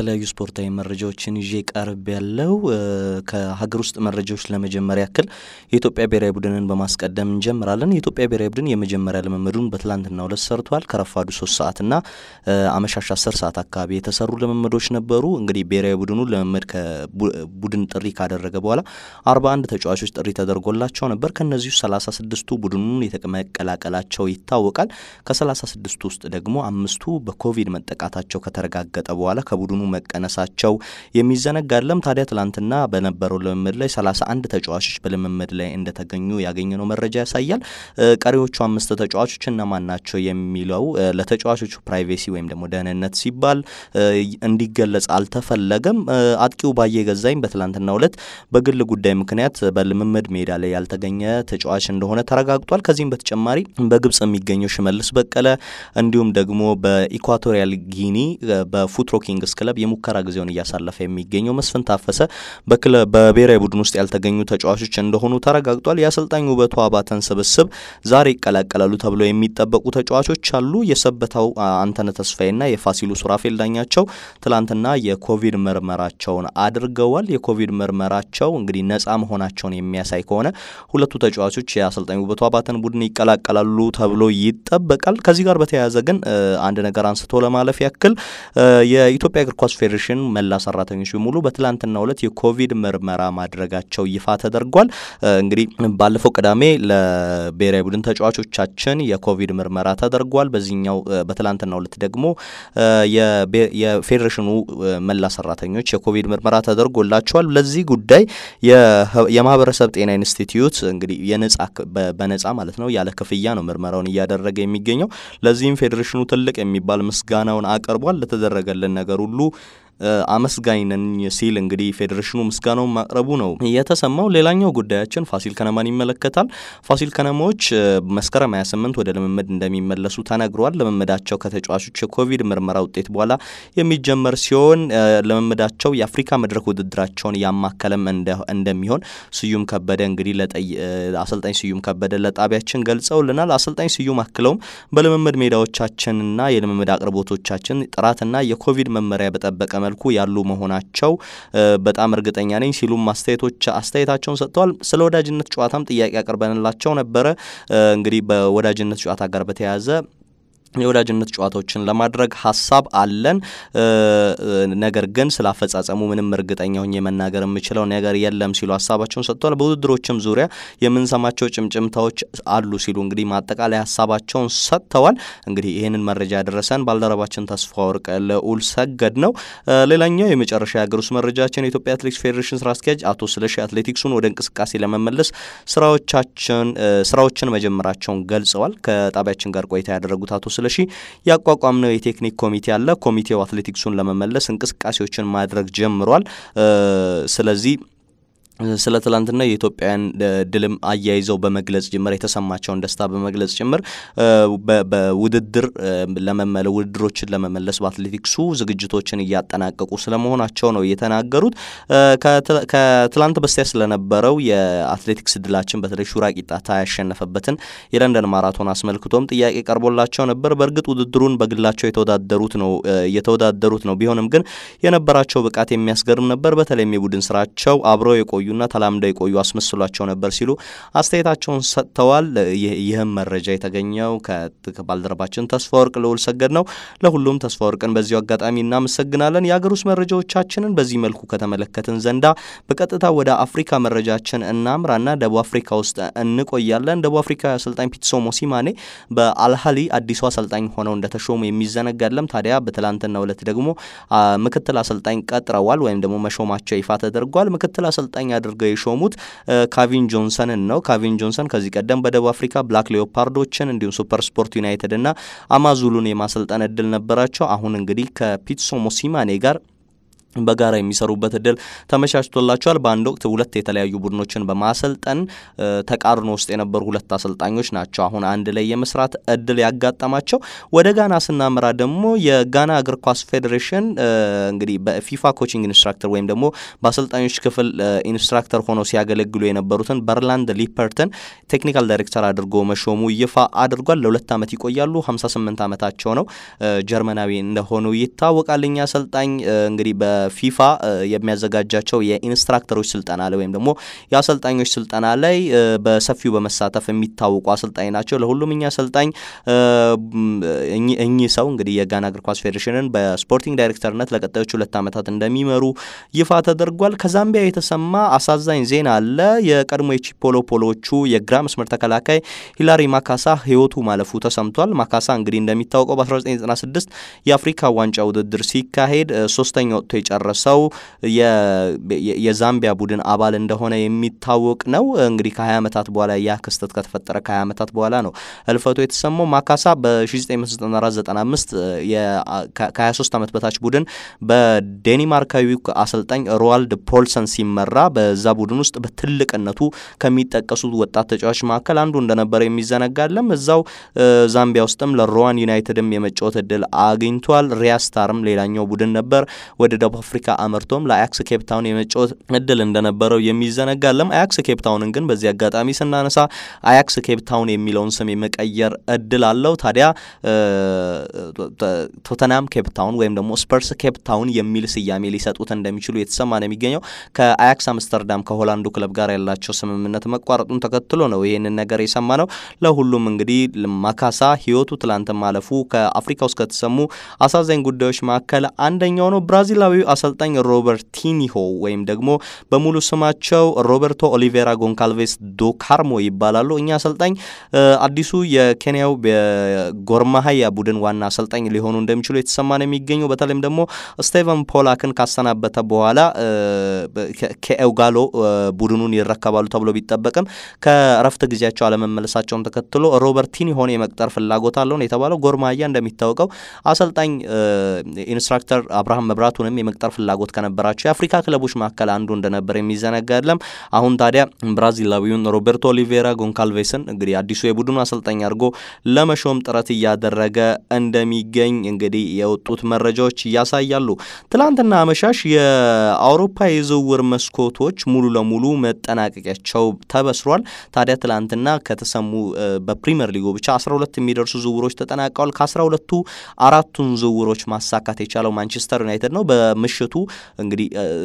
የተለያዩ ስፖርታዊ መረጃዎችን ይዤ ቀርብ ያለው ከሀገር ውስጥ መረጃዎች ለመጀመር ያክል የኢትዮጵያ ብሔራዊ ቡድንን በማስቀደም እንጀምራለን። የኢትዮጵያ ብሔራዊ ቡድን የመጀመሪያ ልምምዱን በትላንትናው ዕለት ሰርቷል። ከረፋዱ ሶስት ሰዓትና አመሻሽ አስር ሰዓት አካባቢ የተሰሩ ልምምዶች ነበሩ። እንግዲህ ብሔራዊ ቡድኑ ልምምድ ከቡድን ጥሪ ካደረገ በኋላ አርባ አንድ ተጫዋቾች ጥሪ ተደርጎላቸው ነበር። ከእነዚሁ ሰላሳ ስድስቱ ቡድኑን መቀላቀላቸው ይታወቃል። ከሰላሳ ስድስቱ ውስጥ ደግሞ አምስቱ በኮቪድ መጠቃታቸው ከተረጋገጠ በኋላ ከቡድኑ መቀነሳቸው የሚዘነጋ አይደለም። ታዲያ ትላንትና በነበረው ልምምድ ላይ ሰላሳ አንድ ተጫዋቾች በልምምድ ላይ እንደተገኙ ያገኘነው መረጃ ያሳያል። ቀሪዎቹ አምስት ተጫዋቾች እነማን ናቸው የሚለው ለተጫዋቾቹ ፕራይቬሲ ወይም ደግሞ ደህንነት ሲባል እንዲገለጽ አልተፈለገም። አጥቂው ባየ ገዛኝ በትላንትናው ዕለት በግል ጉዳይ ምክንያት በልምምድ ሜዳ ላይ ያልተገኘ ተጫዋች እንደሆነ ተረጋግጧል። ከዚህም በተጨማሪ በግብጽ የሚገኘው ሽመልስ በቀለ እንዲሁም ደግሞ በኢኳቶሪያል ጊኒ በፉትሮ ኪንግስ ክለብ የሙከራ ጊዜውን እያሳለፈ የሚገኘው መስፍን ታፈሰ በብሔራዊ ቡድን ውስጥ ያልተገኙ ተጫዋቾች እንደሆኑ ተረጋግጧል። የአሰልጣኝ ውበቱ አባተን ስብስብ ዛሬ ይቀላቀላሉ ተብለው የሚጠበቁ ተጫዋቾች አሉ። የሰበታው አንተነ ተስፋዬና የፋሲሉ ሱራፌል ዳኛቸው ትላንትና የኮቪድ ምርመራቸውን አድርገዋል። የኮቪድ ምርመራቸው እንግዲህ ነጻ መሆናቸውን የሚያሳይ ከሆነ ሁለቱ ተጫዋቾች የአሰልጣኝ ውበቱ አባተን ቡድን ይቀላቀላሉ ተብሎ ይጠበቃል። ከዚህ ጋር በተያያዘ ግን አንድ ነገር አንስቶ ለማለፍ ያክል የኢትዮጵያ እግር ኳስ ፌዴሬሽን መላ ሰራተኞች በሙሉ በትላንትናው ዕለት የኮቪድ ምርመራ ማድረጋቸው ይፋ ተደርጓል። እንግዲህ ባለፈው ቅዳሜ ለብሔራዊ ቡድን ተጫዋቾቻችን የኮቪድ ምርመራ ተደርጓል። በዚህኛው በትላንትናው ዕለት ደግሞ የፌዴሬሽኑ መላ ሰራተኞች የኮቪድ ምርመራ ተደርጎላቸዋል። ለዚህ ጉዳይ የማህበረሰብ ጤና ኢንስቲትዩት እንግዲህ የነጻ በነጻ ማለት ነው ያለ ክፍያ ነው ምርመራውን እያደረገ የሚገኘው። ለዚህም ፌዴሬሽኑ ትልቅ የሚባል ምስጋናውን አቅርቧል። ለተደረገልን ነገር ሁሉ አመስጋኝ ነኝ ሲል እንግዲህ ፌዴሬሽኑ ምስጋናውን ማቅረቡ ነው የተሰማው። ሌላኛው ጉዳያችን ፋሲል ከነማን ይመለከታል። ፋሲል ከነማዎች መስከረም 28 ወደ ልምምድ እንደሚመለሱ ተነግሯል። ልምምዳቸው ከተጫዋቾች የኮቪድ ምርመራ ውጤት በኋላ የሚጀመር ሲሆን ልምምዳቸው የአፍሪካ መድረክ ውድድራቸውን ያማከለም እንደሚሆን ስዩም ከበደ እንግዲህ አሰልጣኝ ስዩም ከበደ ለጣቢያችን ገልጸውልናል። አሰልጣኝ ስዩም አክለውም በልምምድ ሜዳዎቻችንና የልምምድ አቅርቦቶቻችን ጥራትና የኮቪድ መመሪያ በጠበቀ መልኩ ያሉ መሆናቸው በጣም እርግጠኛ ነኝ ሲሉም አስተያየቶች አስተያየታቸውን ሰጥተዋል። ስለ ወዳጅነት ጨዋታም ጥያቄ አቅርበንላቸው ነበረ። እንግዲህ በወዳጅነት ጨዋታ ጋር በተያያዘ የወዳጅነት ጨዋታዎችን ለማድረግ ሀሳብ አለን። ነገር ግን ስለ አፈጻጸሙ ምንም እርግጠኛ ሆኜ መናገር የምችለው ነገር የለም ሲሉ ሀሳባቸውን ሰጥተዋል። በውድድሮችም ዙሪያ የምንሰማቸው ጭምጭምታዎች አሉ ሲሉ እንግዲህ ማጠቃላይ ሀሳባቸውን ሰጥተዋል። እንግዲህ ይህንን መረጃ ያደረሰን ባልደረባችን ተስፋ ወርቅ ልዑል ሰገድ ነው። ሌላኛው የመጨረሻ የሀገር ውስጥ መረጃችን የኢትዮጵያ አትሌቲክስ ፌዴሬሽን ስራ አስኪያጅ አቶ ስለሺ አትሌቲክሱን ወደ እንቅስቃሴ ለመመለስ ስራዎቻችን ስራዎችን መጀመራቸውን ገልጸዋል። ከጣቢያችን ጋር ቆይታ ያደረጉት አቶ ስለሺ ያቋቋምነው የቴክኒክ ኮሚቴ አለ። ኮሚቴው አትሌቲክሱን ለመመለስ እንቅስቃሴዎችን ማድረግ ጀምሯል። ስለዚህ ስለ ትላንትና የኢትዮጵያን ድልም አያይዘው በመግለጽ ጭምር የተሰማቸውን ደስታ በመግለጽ ጭምር በውድድር ለመመለ ውድድሮችን ለመመለስ በአትሌቲክሱ ዝግጅቶችን እያጠናቀቁ ስለመሆናቸው ነው የተናገሩት። ከትላንት በስቲያ ስለነበረው የአትሌቲክስ ድላችን በተለይ ሹራ ቂጣታ ያሸነፈበትን የለንደን ማራቶን አስመልክቶም ጥያቄ ቀርቦላቸው ነበር። በእርግጥ ውድድሩን በግላቸው የተወዳደሩት ነው የተወዳደሩት ነው። ቢሆንም ግን የነበራቸው ብቃት የሚያስገርም ነበር። በተለይም የቡድን ስራቸው አብረው የቆዩ ና ተላምደው የቆዩ አስመስሏቸው ነበር ሲሉ አስተያየታቸውን ሰጥተዋል። ይህም መረጃ የተገኘው ከባልደረባችን ተስፋ ወርቅ ልዑል ሰገድ ነው። ለሁሉም ተስፋ ወርቅን በዚሁ አጋጣሚ እናመሰግናለን። የሀገር ውስጥ መረጃዎቻችንን በዚህ መልኩ ከተመለከትን ዘንዳ በቀጥታ ወደ አፍሪካ መረጃችን እናምራና ደቡብ አፍሪካ ውስጥ እንቆያለን። ደቡብ አፍሪካ አሰልጣኝ ፒትሶ ሞሲማኔ በአልሃሊ አዲሱ አሰልጣኝ ሆነው እንደተሾሙ የሚዘነጋለም። ታዲያ በትላንትናው ዕለት ደግሞ ምክትል አሰልጣኝ ቀጥረዋል ወይም ደግሞ መሾማቸው ይፋ ተደርጓል። ምክትል አሰልጣኝ አድርገው የሾሙት ካቪን ጆንሰንን ነው። ካቪን ጆንሰን ከዚህ ቀደም በደቡብ አፍሪካ ብላክ ሌኦፓርዶችን እንዲሁም ሱፐር ስፖርት ዩናይትድ እና አማዙሉን የማሰልጠን እድል ነበራቸው። አሁን እንግዲህ ከፒትሶ ሞሲማኔ ጋር በጋራ የሚሰሩበት እድል ተመቻችቶላቸዋል። በአንድ ወቅት ሁለት የተለያዩ ቡድኖችን በማሰልጠን ተቃርኖ ውስጥ የነበሩ ሁለት አሰልጣኞች ናቸው አሁን አንድ ላይ የመስራት እድል ያጋጠማቸው። ወደ ጋና ስናመራ ደግሞ የጋና እግር ኳስ ፌዴሬሽን እንግዲህ በፊፋ ኮቺንግ ኢንስትራክተር ወይም ደግሞ በአሰልጣኞች ክፍል ኢንስትራክተር ሆነው ሲያገለግሉ የነበሩትን በርላንድ ሊፐርትን ቴክኒካል ዳይሬክተር አድርጎ መሾሙ ይፋ አድርጓል። ለሁለት ዓመት ይቆያሉ። 58 ዓመታቸው ነው። ጀርመናዊ እንደሆኑ ይታወቃል። እኛ አሰልጣኝ እንግዲህ ፊፋ የሚያዘጋጃቸው የኢንስትራክተሮች ስልጠና ላይ ወይም ደግሞ የአሰልጣኞች ስልጠና ላይ በሰፊው በመሳተፍ የሚታወቁ አሰልጣኝ ናቸው። ለሁሉም እኛ አሰልጣኝ እኚህ ሰው እንግዲህ የጋና እግር ኳስ ፌዴሬሽንን በስፖርቲንግ ዳይሬክተርነት ለቀጣዮች ሁለት ዓመታት እንደሚመሩ ይፋ ተደርጓል። ከዛምቢያ የተሰማ አሳዛኝ ዜና አለ። የቀድሞ የቺፖሎ ፖሎዎቹ የግራ መስመር ተከላካይ ሂላሪ ማካሳ ሕይወቱ ማለፉ ተሰምቷል። ማካሳ እንግዲህ እንደሚታወቀው በ1996 የአፍሪካ ዋንጫ ውድድር ሲካሄድ ሶስተኛ ወጥቶ የጨረሰው የዛምቢያ ቡድን አባል እንደሆነ የሚታወቅ ነው። እንግዲህ ከ20 ዓመታት በኋላ ያ ክስተት ከተፈጠረ ከ20 ዓመታት በኋላ ነው ህልፈቱ የተሰማው። ማካሳ በ1994/95 ከ23 ዓመት በታች ቡድን በዴኒማርካዊ አሰልጣኝ ሮዋልድ ፖልሰን ሲመራ በዛ ቡድን ውስጥ በትልቅነቱ ከሚጠቀሱት ወጣት ተጫዋች መካከል አንዱ እንደነበረ የሚዘነጋለም። እዛው ዛምቢያ ውስጥም ለሮዋን ዩናይትድም የመጫወት እድል አግኝቷል። ሪያስታርም ሌላኛው ቡድን ነበር። ወደ ደቡብ አፍሪካ አመርቶም ለአያክስ ኬፕታውን የመጫወት እድል እንደነበረው የሚዘነጋለም። አያክስ ኬፕታውንን ግን በዚህ አጋጣሚ ስናነሳ አያክስ ኬፕታውን የሚለውን ስም የመቀየር እድል አለው። ታዲያ ቶተናም ኬፕታውን ወይም ደግሞ ስፐርስ ኬፕታውን የሚል ስያሜ ሊሰጡት እንደሚችሉ የተሰማ ነው የሚገኘው። ከአያክስ አምስተርዳም ከሆላንዱ ክለብ ጋር ያላቸው ስምምነት መቋረጡን ተከትሎ ነው ይህንን ነገር የሰማ ነው። ለሁሉም እንግዲህ ማካሳ ህይወቱ ትላንት ማለፉ ከአፍሪካ ውስጥ ከተሰሙ አሳዛኝ ጉዳዮች መካከል አንደኛው ነው። ብራዚላዊው አሰልጣኝ ሮበርቲኒሆ ወይም ደግሞ በሙሉ ስማቸው ሮበርቶ ኦሊቬራ ጎንካልቬስ ዶ ካርሞ ይባላሉ። እኛ አሰልጣኝ አዲሱ የኬንያው ጎርማሀያ ቡድን ዋና አሰልጣኝ ሊሆኑ እንደሚችሉ የተሰማ ነው የሚገኘው። በተለይም ደግሞ ስቴቨን ፖላክን ካሰናበተ በኋላ ከኤውጋሎ ቡድኑን ይረከባሉ ተብሎ ቢጠበቅም ከእረፍት ጊዜያቸው አለመመለሳቸውን ተከትሎ ሮበርቲኒሆን የመቅጠር ፍላጎት አለውን የተባለው ጎርማሀያ እንደሚታወቀው አሰልጣኝ ኢንስትራክተር አብርሃም መብራቱንም የመቅጠር ፍላጎት ከነበራቸው የአፍሪካ ክለቦች መካከል አንዱ እንደነበር የሚዘነጋ የለም። አሁን ታዲያ ብራዚላዊውን ሮቤርቶ ኦሊቬራ ጎንካልቬስን እንግዲህ አዲሱ የቡድኑ አሰልጣኝ አድርጎ ለመሾም ጥረት እያደረገ እንደሚገኝ እንግዲህ የወጡት መረጃዎች ያሳያሉ። ትላንትና አመሻሽ የአውሮፓ የዝውውር መስኮቶች ሙሉ ለሙሉ መጠናቀቂያቸው ተበስሯል። ታዲያ ትላንትና ከተሰሙ በፕሪምየር ሊጉ ብቻ 12 የሚደርሱ ዝውውሮች ተጠናቀዋል። ከ12ቱ አራቱን ዝውውሮች ማሳካት የቻለው ማንቸስተር ዩናይትድ ነው። በምሽቱ እንግዲህ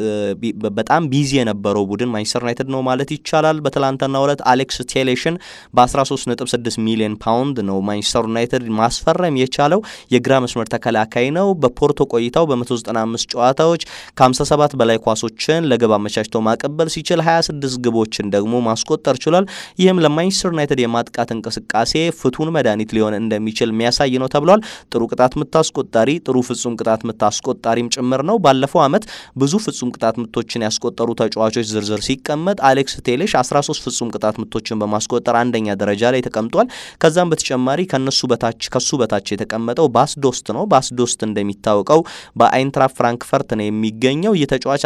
በጣም ቢዚ የነበረው ቡድን ማንቸስተር ዩናይትድ ነው ማለት ይቻላል። በትላንትናው ዕለት አሌክስ ቴሌሽን በ13.6 ሚሊዮን ፓውንድ ነው ማንቸስተር ዩናይትድ ማስፈረም የቻለው። የግራ መስመር ተከላካይ ነው። በፖርቶ ቆይታው በ195 ጨዋታዎች ከ57 በላይ ኳሶችን ለግብ አመቻችቶ ማቀበል ሲችል 26 ግቦችን ደግሞ ማስቆጠር ችሏል። ይህም ለማንቸስተር ዩናይትድ የማጥቃት እንቅስቃሴ ፍቱን መድኃኒት ሊሆን እንደሚችል የሚያሳይ ነው ተብሏል። ጥሩ ቅጣት ምት አስቆጣሪ፣ ጥሩ ፍጹም ቅጣት ምት አስቆጣሪም ጭምር ነው። ባለፈው ዓመት ብዙ ፍጹም ቅጣት ምቶችን ያስቆጠሩ ተጫዋቾች ዝርዝር ሲቀመጥ አሌክስ ቴሌሽ 13 ፍጹም ቅጣት ምቶችን በማስቆጠር አንደኛ ደረጃ ላይ ተቀምጧል። ከዛም በተጨማሪ ከነሱ በታች ከሱ በታች የተቀመጠው ባስዶስት ነው። ባስዶስት እንደሚታወቀው በአይንትራ ፍራንክፈርት ነው የሚገኘው። ይህ ተጫዋች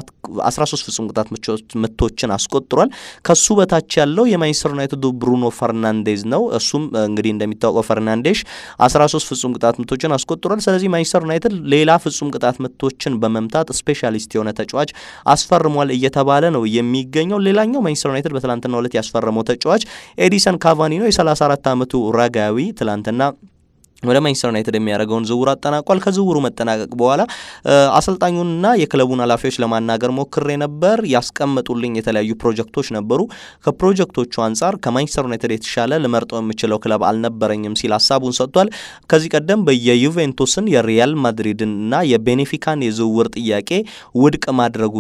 13 ፍጹም ቅጣት ምቶችን አስቆጥሯል። ከሱ በታች ያለው የማንቸስተር ዩናይትዱ ብሩኖ ፈርናንዴዝ ነው። እሱም እንግዲህ እንደሚታወቀው ፈርናንዴሽ 13 ፍጹም ቅጣት ምቶችን አስቆጥሯል። ስለዚህ ማንቸስተር ዩናይትድ ሌላ ፍጹም ቅጣት ምቶችን በመምታት ስፔሻሊስት የሆነ ተጫዋች አስፈርሟል እየተባለ ነው የሚገኘው። ሌላኛው ማንቸስተር ዩናይትድ በትላንትናው ዕለት ያስፈረመው ተጫዋች ኤዲሰን ካቫኒ ነው። የ34 ዓመቱ ራጋዊ ትላንትና ወደ ማንቸስተር ዩናይትድ የሚያደርገውን ዝውውር አጠናቋል። ከዝውውሩ መጠናቀቅ በኋላ አሰልጣኙንና የክለቡን ኃላፊዎች ለማናገር ሞክሬ ነበር። ያስቀመጡልኝ የተለያዩ ፕሮጀክቶች ነበሩ። ከፕሮጀክቶቹ አንጻር ከማንቸስተር ዩናይትድ የተሻለ ልመርጠው የምችለው ክለብ አልነበረኝም ሲል ሀሳቡን ሰጥቷል። ከዚህ ቀደም የዩቬንቱስን የሪያል ማድሪድን እና የቤኔፊካን የዝውውር ጥያቄ ውድቅ ማድረጉ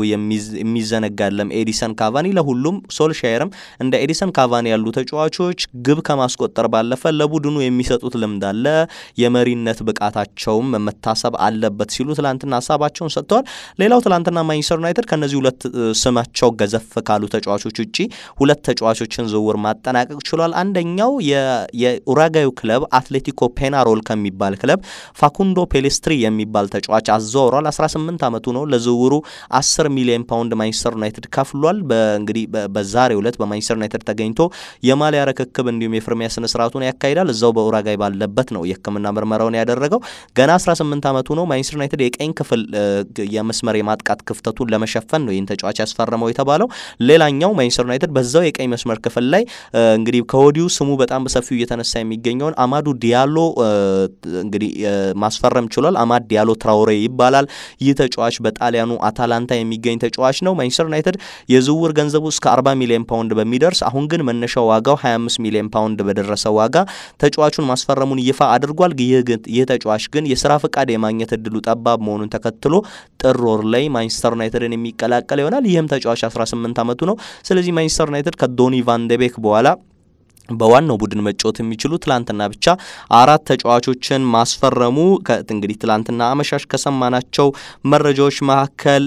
የሚዘነጋለም ኤዲሰን ካቫኒ ለሁሉም ሶልሻየርም እንደ ኤዲሰን ካቫኒ ያሉ ተጫዋቾች ግብ ከማስቆጠር ባለፈ ለቡድኑ የሚሰጡት ልምድ አለ የመሪነት ብቃታቸውም መታሰብ አለበት ሲሉ ትላንትና ሀሳባቸውን ሰጥተዋል። ሌላው ትላንትና ማንቸስተር ዩናይትድ ከእነዚህ ሁለት ስማቸው ገዘፍ ካሉ ተጫዋቾች ውጪ ሁለት ተጫዋቾችን ዝውውር ማጠናቀቅ ችሏል። አንደኛው የኡራጋዩ ክለብ አትሌቲኮ ፔናሮል ከሚባል ክለብ ፋኩንዶ ፔሌስትሪ የሚባል ተጫዋች አዘዋውሯል። 18 ዓመቱ ነው። ለዝውውሩ 10 ሚሊዮን ፓውንድ ማንቸስተር ዩናይትድ ከፍሏል። እንግዲህ በዛሬው ዕለት በማንቸስተር ዩናይትድ ተገኝቶ የማሊያ ርክክብ እንዲሁም የፍርሚያ ስነ ስርዓቱን ያካሂዳል። እዛው በኡራጋይ ባለበት ነው የሕክምና ምርመራውን ያደረገው። ገና 18 ዓመቱ ነው። ማንቸስተር ዩናይትድ የቀኝ ክፍል የመስመር የማጥቃት ክፍተቱን ለመሸፈን ነው ይህን ተጫዋች ያስፈረመው የተባለው። ሌላኛው ማንቸስተር ዩናይትድ በዛው የቀኝ መስመር ክፍል ላይ እንግዲህ ከወዲሁ ስሙ በጣም በሰፊው እየተነሳ የሚገኘውን አማዱ ዲያሎ እንግዲህ ማስፈረም ችሏል። አማድ ዲያሎ ትራውሬ ይባላል። ይህ ተጫዋች በጣሊያኑ አታላንታ የሚገኝ ተጫዋች ነው። ማንቸስተር ዩናይትድ የዝውውር ገንዘቡ እስከ 40 ሚሊዮን ፓውንድ በሚደርስ አሁን ግን መነሻው ዋጋው 25 ሚሊዮን ፓውንድ በደረሰ ዋጋ ተጫዋቹን ማስፈረሙን ይፋ አድርጓል። ይህ ተጫዋች ግን የስራ ፈቃድ የማግኘት እድሉ ጠባብ መሆኑን ተከትሎ ጥር ወር ላይ ማንቸስተር ዩናይትድን የሚቀላቀል ይሆናል። ይህም ተጫዋች 18 ዓመቱ ነው። ስለዚህ ማንቸስተር ዩናይትድ ከዶኒ ቫንደቤክ በኋላ በዋናው ቡድን መጫወት የሚችሉ ትላንትና ብቻ አራት ተጫዋቾችን ማስፈረሙ እንግዲህ ትላንትና አመሻሽ ከሰማናቸው መረጃዎች መካከል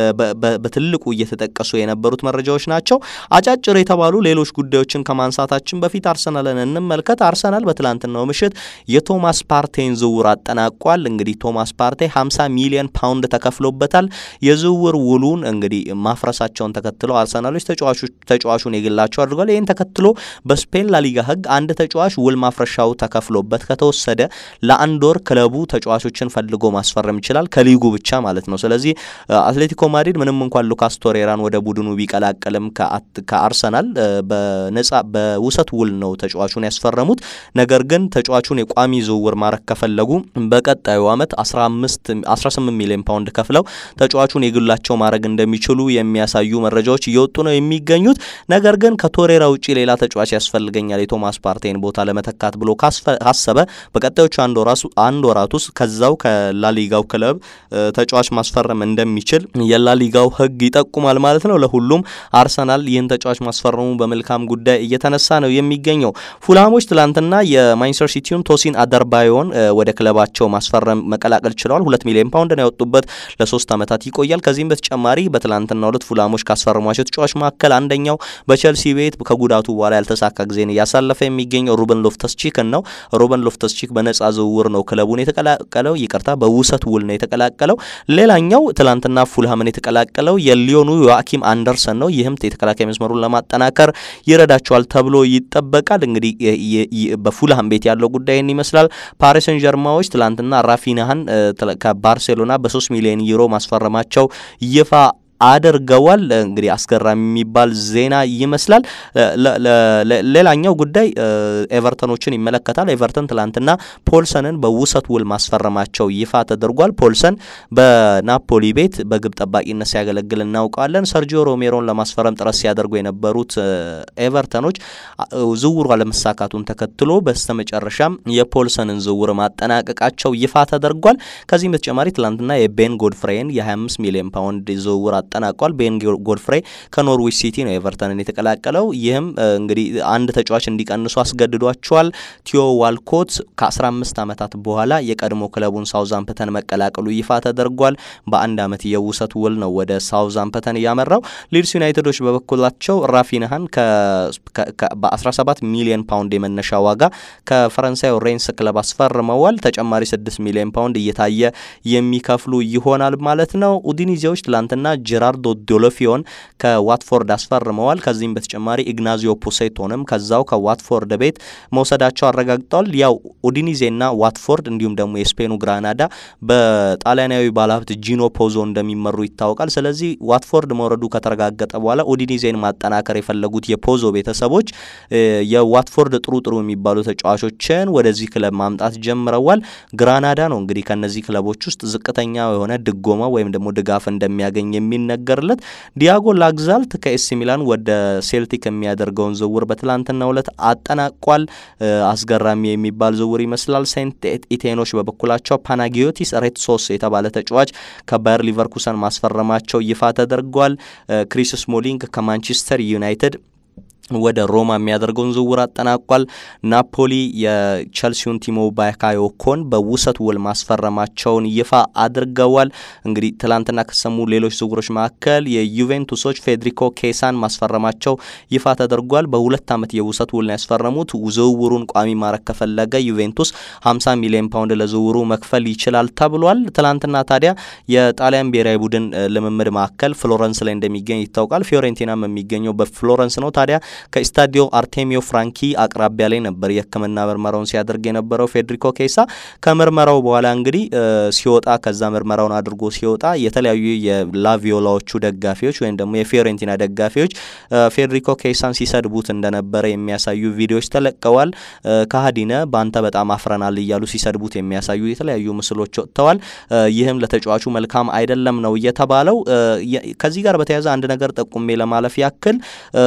በትልቁ እየተጠቀሱ የነበሩት መረጃዎች ናቸው። አጫጭር የተባሉ ሌሎች ጉዳዮችን ከማንሳታችን በፊት አርሰናልን እንመልከት። አርሰናል በትላንትናው ምሽት የቶማስ ፓርቴን ዝውውር አጠናቋል። እንግዲህ ቶማስ ፓርቴ 50 ሚሊዮን ፓውንድ ተከፍሎበታል። የዝውውር ውሉን እንግዲህ ማፍረሳቸውን ተከትለው አርሰናሎች ተጫዋቹን የግላቸው አድርጓል። ይህን ተከትሎ በስፔን ላሊጋ ሕግ አንድ ተጫዋች ውል ማፍረሻው ተከፍሎበት ከተወሰደ ለአንድ ወር ክለቡ ተጫዋቾችን ፈልጎ ማስፈረም ይችላል፣ ከሊጉ ብቻ ማለት ነው። ስለዚህ አትሌቲኮ ማድሪድ ምንም እንኳን ሉካስ ቶሬራን ወደ ቡድኑ ቢቀላቀልም ከአርሰናል በነጻ በውሰት ውል ነው ተጫዋቹን ያስፈረሙት። ነገር ግን ተጫዋቹን የቋሚ ዝውውር ማድረግ ከፈለጉ በቀጣዩ ዓመት 18 ሚሊዮን ፓውንድ ከፍለው ተጫዋቹን የግላቸው ማድረግ እንደሚችሉ የሚያሳዩ መረጃዎች እየወጡ ነው የሚገኙት። ነገር ግን ከቶሬራ ውጭ ሌላ ተጫዋች ያስፈልገኛል የቶማስ ፓርቴን ቦታ ለመተካት ብሎ ካሰበ በቀጣዮቹ አንድ ወራት ውስጥ ከዛው ከላሊጋው ክለብ ተጫዋች ማስፈረም እንደሚችል የላሊጋው ሕግ ይጠቁማል ማለት ነው። ለሁሉም አርሰናል ይህን ተጫዋች ማስፈረሙ በመልካም ጉዳይ እየተነሳ ነው የሚገኘው። ፉልሃሞች ትላንትና የማንቸስተር ሲቲውን ቶሲን አደርባዮን ወደ ክለባቸው ማስፈረም መቀላቀል ችለዋል። ሁለት ሚሊዮን ፓውንድ ነው ያወጡበት፣ ለሶስት ዓመታት ይቆያል። ከዚህም በተጨማሪ በትላንትናው ዕለት ፉልሃሞች ካስፈረሟቸው ተጫዋች መካከል አንደኛው በቸልሲ ቤት ከጉዳቱ በኋላ ያልተሳካ ጊዜን እያሳለፈ የሚገኘው ሩበን ሎፍተስ ቺክን ነው። ሩበን ሎፍተስ ቺክ በነጻ ዝውውር ነው ክለቡን የተቀላቀለው፣ ይቅርታ በውሰት ውል ነው የተቀላቀለው። ሌላኛው ትላንትና ፉልሃምን የተቀላቀለው የሊዮኑ ዮአኪም አንደርሰን ነው። ይህም የተከላካይ መስመሩን ለማጠናከር ይረዳቸዋል ተብሎ ይጠበቃል። እንግዲህ በፉልሃም ቤት ያለው ጉዳይን ይመስላል። ፓሪስ ሰን ጀርማዎች ትላንትና ራፊናሃን ከባርሴሎና በሶስት ሚሊዮን ዩሮ ማስፈረማቸው ይፋ አድርገዋል። እንግዲህ አስገራሚ የሚባል ዜና ይመስላል። ሌላኛው ጉዳይ ኤቨርተኖችን ይመለከታል። ኤቨርተን ትላንትና ፖልሰንን በውሰት ውል ማስፈረማቸው ይፋ ተደርጓል። ፖልሰን በናፖሊ ቤት በግብ ጠባቂነት ሲያገለግል እናውቀዋለን። ሰርጂዮ ሮሜሮን ለማስፈረም ጥረት ሲያደርጉ የነበሩት ኤቨርተኖች ዝውውሩ አለመሳካቱን ተከትሎ በስተመጨረሻም የፖልሰንን ዝውውር ማጠናቀቃቸው ይፋ ተደርጓል። ከዚህም በተጨማሪ ትላንትና የቤን ጎድፍሬን የ25 ሚሊዮን ፓውንድ ዝውውር አጠናቋል። ቤን ጎድፍሬ ከኖርዊች ሲቲ ነው ኤቨርተንን የተቀላቀለው። ይህም እንግዲህ አንድ ተጫዋች እንዲቀንሱ አስገድዷቸዋል። ቲዮ ዋልኮት ከ15 ዓመታት በኋላ የቀድሞ ክለቡን ሳውዛምፕተን መቀላቀሉ ይፋ ተደርጓል። በአንድ ዓመት የውሰት ውል ነው ወደ ሳውዛምፕተን እያመራው። ሊድስ ዩናይትዶች በበኩላቸው ራፊንሃን በ17 ሚሊዮን ፓውንድ የመነሻ ዋጋ ከፈረንሳዩ ሬንስ ክለብ አስፈርመዋል። ተጨማሪ 6 ሚሊዮን ፓውንድ እየታየ የሚከፍሉ ይሆናል ማለት ነው። ኡዲኒዜዎች ትላንትና ጀራርዶ ዶሎፊዮን ከዋትፎርድ አስፈርመዋል። ከዚህም በተጨማሪ ኢግናዚዮ ፖሴቶንም ከዛው ከዋትፎርድ ቤት መውሰዳቸው አረጋግጠዋል። ያው ኡዲኒዜና ዋትፎርድ እንዲሁም ደግሞ የስፔኑ ግራናዳ በጣሊያናዊ ባለሀብት ጂኖ ፖዞ እንደሚመሩ ይታወቃል። ስለዚህ ዋትፎርድ መውረዱ ከተረጋገጠ በኋላ ኡዲኒዜን ማጠናከር የፈለጉት የፖዞ ቤተሰቦች የዋትፎርድ ጥሩ ጥሩ የሚባሉ ተጫዋቾችን ወደዚህ ክለብ ማምጣት ጀምረዋል። ግራናዳ ነው እንግዲህ ከነዚህ ክለቦች ውስጥ ዝቅተኛ የሆነ ድጎማ ወይም ደግሞ ድጋፍ እንደሚያገኝ የሚነገርለት ዲያጎ ላግዛልት ከኤሲ ሚላን ወደ ሴልቲክ የሚያደርገውን ዝውውር በትላንትናው ዕለት አጠናቋል። አስገራሚ የሚባል ዝውውር ይመስላል። ሴንት ኢቴኖች በበኩላቸው ፓናጊዮቲስ ሬትሶስ የተባለ ተጫዋች ከባየር ሊቨርኩሰን ማስፈረማቸው ይፋ ተደርጓል። ክሪስ ስሞሊንግ ከማንቸስተር ዩናይትድ ወደ ሮማ የሚያደርገውን ዝውውር አጠናቋል። ናፖሊ የቸልሲውን ቲሞ ባካዮኮን በውሰት ውል ማስፈረማቸውን ይፋ አድርገዋል። እንግዲህ ትላንትና ከሰሙ ሌሎች ዝውውሮች መካከል የዩቬንቱሶች ፌዴሪኮ ኬሳን ማስፈረማቸው ይፋ ተደርጓል። በሁለት ዓመት የውሰት ውል ነው ያስፈረሙት። ዝውውሩን ቋሚ ማድረግ ከፈለገ ዩቬንቱስ 50 ሚሊዮን ፓውንድ ለዝውውሩ መክፈል ይችላል ተብሏል። ትላንትና ታዲያ የጣሊያን ብሔራዊ ቡድን ልምምድ ማዕከል ፍሎረንስ ላይ እንደሚገኝ ይታወቃል። ፊዮሬንቲናም የሚገኘው በፍሎረንስ ነው። ታዲያ ከስታዲዮ አርቴሚዮ ፍራንኪ አቅራቢያ ላይ ነበር የሕክምና ምርመራውን ሲያደርግ የነበረው ፌዴሪኮ ኬሳ። ከምርመራው በኋላ እንግዲህ ሲወጣ ከዛ ምርመራውን አድርጎ ሲወጣ የተለያዩ የላቪዮላዎቹ ደጋፊዎች ወይም ደግሞ የፊዮሬንቲና ደጋፊዎች ፌዴሪኮ ኬሳን ሲሰድቡት እንደነበረ የሚያሳዩ ቪዲዮዎች ተለቀዋል። ከሀዲነ በአንተ በጣም አፍረናል እያሉ ሲሰድቡት የሚያሳዩ የተለያዩ ምስሎች ወጥተዋል። ይህም ለተጫዋቹ መልካም አይደለም ነው የተባለው። ከዚህ ጋር በተያያዘ አንድ ነገር ጠቁሜ ለማለፍ ያክል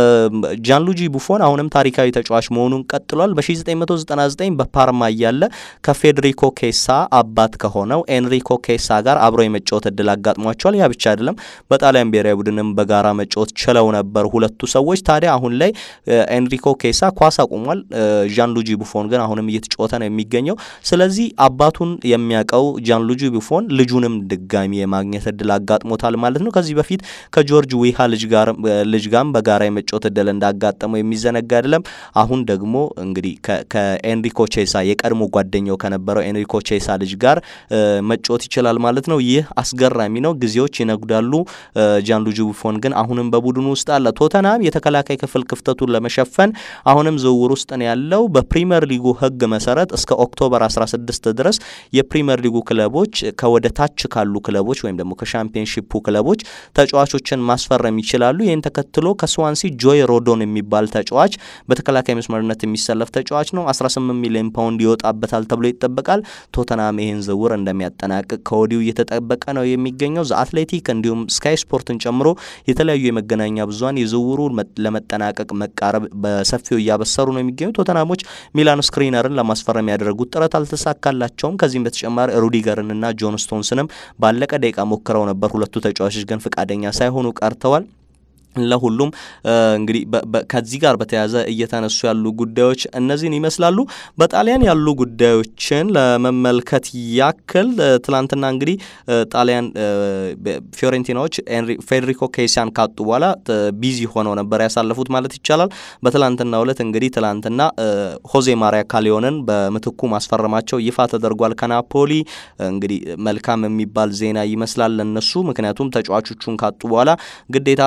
ጃንሉጂ ቡፎን አሁንም ታሪካዊ ተጫዋች መሆኑን ቀጥሏል። በ1999 በፓርማ እያለ ከፌዴሪኮ ኬሳ አባት ከሆነው ኤንሪኮ ኬሳ ጋር አብሮ የመጫወት እድል አጋጥሟቸዋል። ያ ብቻ አይደለም፣ በጣሊያን ብሔራዊ ቡድንም በጋራ መጫወት ችለው ነበር ሁለቱ ሰዎች። ታዲያ አሁን ላይ ኤንሪኮ ኬሳ ኳስ አቁሟል። ጃንሉጂ ቡፎን ግን አሁንም እየተጫወተ ነው የሚገኘው። ስለዚህ አባቱን የሚያውቀው ጃንሉጂ ቡፎን ልጁንም ድጋሚ የማግኘት እድል አጋጥሞታል ማለት ነው። ከዚህ በፊት ከጆርጅ ዊሃ ልጅ ጋር ልጅ ጋርም በጋራ የመጫወት እድል እንዳጋጠመው የሚዘነጋ አይደለም። አሁን ደግሞ እንግዲህ ከኤንሪኮ ቼሳ የቀድሞ ጓደኛው ከነበረው ኤንሪኮ ቼሳ ልጅ ጋር መጫወት ይችላል ማለት ነው። ይህ አስገራሚ ነው። ጊዜዎች ይነጉዳሉ። ጃንሉጂ ቡፎን ግን አሁንም በቡድኑ ውስጥ አለ። ቶተናም የተከላካይ ክፍል ክፍተቱን ለመሸፈን አሁንም ዝውውር ውስጥ ነው ያለው። በፕሪምየር ሊጉ ሕግ መሰረት እስከ ኦክቶበር 16 ድረስ የፕሪምየር ሊጉ ክለቦች ከወደ ታች ካሉ ክለቦች ወይም ደግሞ ከሻምፒዮንሺፑ ክለቦች ተጫዋቾችን ማስፈረም ይችላሉ። ይህን ተከትሎ ከስዋንሲ ጆይ ሮዶን የሚባል ተጫዋች በተከላካይ መስመርነት የሚሰለፍ ተጫዋች ነው። 18 ሚሊዮን ፓውንድ ይወጣበታል ተብሎ ይጠበቃል። ቶተናም ይህን ዝውውር እንደሚያጠናቅቅ ከወዲሁ እየተጠበቀ ነው የሚገኘው። ዘ አትሌቲክ እንዲሁም ስካይ ስፖርትን ጨምሮ የተለያዩ የመገናኛ ብዙኃን የዝውውሩ ለመጠናቀቅ መቃረብ በሰፊው እያበሰሩ ነው የሚገኙ። ቶተናሞች ሚላን ስክሪነርን ለማስፈረም ያደረጉት ጥረት አልተሳካላቸውም። ከዚህም በተጨማሪ ሩዲገርንና ጆን ስቶንስንም ባለቀ ደቂቃ ሞክረው ነበር። ሁለቱ ተጫዋቾች ግን ፈቃደኛ ሳይሆኑ ቀርተዋል። ለሁሉም እንግዲህ ከዚህ ጋር በተያያዘ እየተነሱ ያሉ ጉዳዮች እነዚህን ይመስላሉ። በጣሊያን ያሉ ጉዳዮችን ለመመልከት ያክል ትላንትና እንግዲህ ጣሊያን ፊዮሬንቲናዎች ፌዴሪኮ ኬሲያን ካጡ በኋላ ቢዚ ሆነው ነበር ያሳለፉት ማለት ይቻላል። በትላንትናው ዕለት እንግዲህ ትላንትና ሆዜ ማሪያ ካሊዮንን በምትኩ ማስፈረማቸው ይፋ ተደርጓል ከናፖሊ። እንግዲህ መልካም የሚባል ዜና ይመስላል ለነሱ ምክንያቱም ተጫዋቾቹን ካጡ በኋላ ግዴታ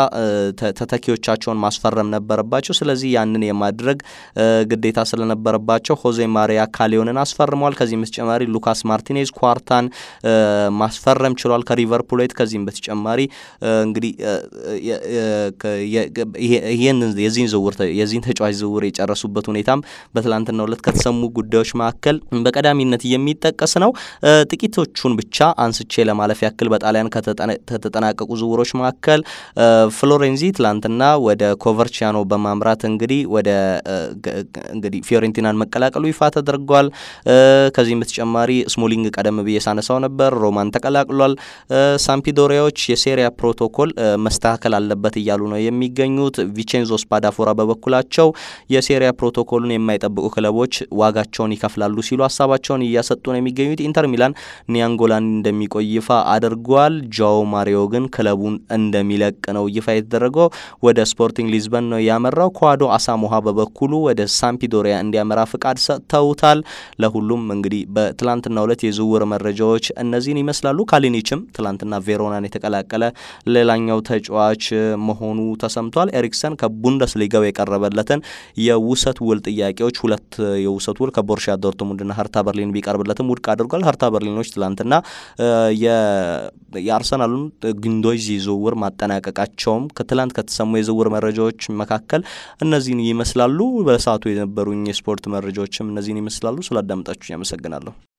ተተኪዎቻቸውን ማስፈረም ነበረባቸው። ስለዚህ ያንን የማድረግ ግዴታ ስለነበረባቸው ሆዜ ማሪያ ካሊዮንን አስፈርመዋል። ከዚህም በተጨማሪ ሉካስ ማርቲኔዝ ኳርታን ማስፈረም ችሏል ከሪቨር ፕሌት። ከዚህም በተጨማሪ እንግዲህ የዚህን ዝውውር የዚህን ተጫዋች ዝውውር የጨረሱበት ሁኔታም በትላንትናው ዕለት ከተሰሙ ጉዳዮች መካከል በቀዳሚነት የሚጠቀስ ነው። ጥቂቶቹን ብቻ አንስቼ ለማለፍ ያክል በጣሊያን ከተጠናቀቁ ዝውውሮች መካከል ፍሎሬንዚ ትላንትና ወደ ኮቨርቺያኖ በማምራት እንግዲህ ወደ እንግዲህ ፊዮሬንቲናን መቀላቀሉ ይፋ ተደርጓል። ከዚህም በተጨማሪ ስሞሊንግ ቀደም ብዬ ሳነሳው ነበር ሮማን ተቀላቅሏል። ሳምፒዶሪያዎች የሴሪያ ፕሮቶኮል መስተካከል አለበት እያሉ ነው የሚገኙት። ቪቼንዞ ስፓዳፎራ በበኩላቸው የሴሪያ ፕሮቶኮሉን የማይጠብቁ ክለቦች ዋጋቸውን ይከፍላሉ ሲሉ ሀሳባቸውን እያሰጡ ነው የሚገኙት። ኢንተር ሚላን ኒያንጎላን እንደሚቆይ ይፋ አድርጓል። ጃኦ ማሪዮ ግን ክለቡን እንደሚለቅ ነው ይፋ የተደረገው። ወደ ስፖርቲንግ ሊዝበን ነው ያመራው። ኳዶ አሳሞሃ በበኩሉ ወደ ሳምፒዶሪያ እንዲያመራ ፍቃድ ሰጥተውታል። ለሁሉም እንግዲህ በትላንትናው ዕለት የዝውውር መረጃዎች እነዚህን ይመስላሉ። ካሊኒችም ትላንትና ቬሮናን የተቀላቀለ ሌላኛው ተጫዋች መሆኑ ተሰምቷል። ኤሪክሰን ከቡንደስሊጋው የቀረበለትን የውሰት ውል ጥያቄዎች ሁለት የውሰት ውል ከቦርሺያ ዶርትሙንድና ሀርታ በርሊን ቢቀርብለትም ውድቅ አድርጓል። ሀርታ በርሊኖች ትላንትና የአርሰናሉን ግንዶይዚ ዝውውር ማጠናቀቃቸውም ከትላንት ከተሰሙ የዝውውር መረጃዎች መካከል እነዚህን ይመስላሉ። በሰዓቱ የነበሩኝ የስፖርት መረጃዎችም እነዚህን ይመስላሉ። ስላዳመጣችሁ ያመሰግናለሁ።